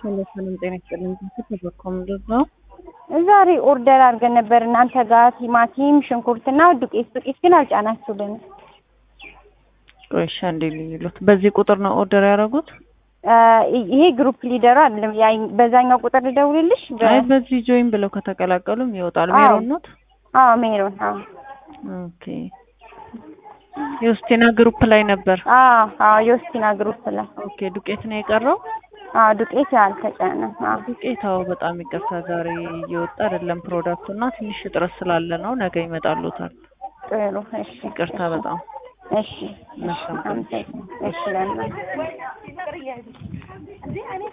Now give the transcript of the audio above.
ሰላም ጤና ይስጥልኝ። ተበኮም ነው ዛሬ ኦርደር አድርገን ነበር እናንተ ጋር ቲማቲም፣ ሽንኩርትና ዱቄት ዱቄት ግን አልጫናችሁልን። ቆይ እሺ፣ አንዴ ልዩሉት። በዚህ ቁጥር ነው ኦርደር ያደረጉት? ይሄ ግሩፕ ሊደሩ አይደለም። ያ በዛኛው ቁጥር ልደውልልሽ? አይ በዚህ ጆይን ብለው ከተቀላቀሉም ይወጣል። አዎ። ሜሮን ኖት? አዎ ሜሮን። አዎ ኦኬ። የውስቴና ግሩፕ ላይ ነበር። አዎ አዎ የወስቲና ግሩፕ ላይ ኦኬ። ዱቄት ነው የቀረው? አዎ ዱቄት አልተጫነም። አዎ ዱቄት አዎ፣ በጣም ይቅርታ ዛሬ እየወጣ አይደለም ፕሮዳክቱ እና ትንሽ እጥረት ስላለ ነው። ነገ ይመጣሉታል። ጥሩ። እሺ ይቅርታ በጣም እሺ እሺ መልካም ቀን። አመሰግናለሁ። እሺ ለምን